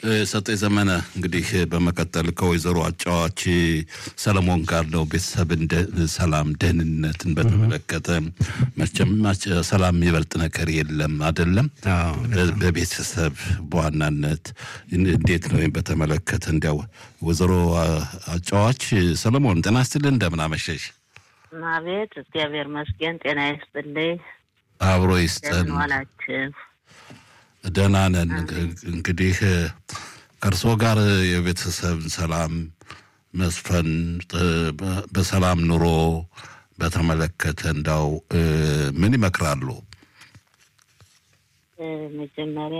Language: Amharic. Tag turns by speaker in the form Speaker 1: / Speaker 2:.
Speaker 1: ሰጤ ዘመነ እንግዲህ በመቀጠል ከወይዘሮ አጫዋች ሰለሞን ጋር ነው ቤተሰብን ሰላም፣ ደህንነትን በተመለከተ መቼም ሰላም የሚበልጥ ነገር የለም አይደለም። በቤተሰብ በዋናነት እንዴት ነው በተመለከተ እንዲያው ወይዘሮ አጫዋች ሰለሞን ጤና ይስጥልኝ፣ እንደምን አመሸሽ?
Speaker 2: አቤት፣ እግዚአብሔር መስገን ጤና ይስጥልኝ።
Speaker 1: አብሮ ይስጠን።
Speaker 2: ዋላችሁ?
Speaker 1: ደህና ነን። እንግዲህ ከእርስዎ ጋር የቤተሰብ ሰላም መስፈን በሰላም ኑሮ በተመለከተ እንዳው ምን ይመክራሉ?
Speaker 2: መጀመሪያ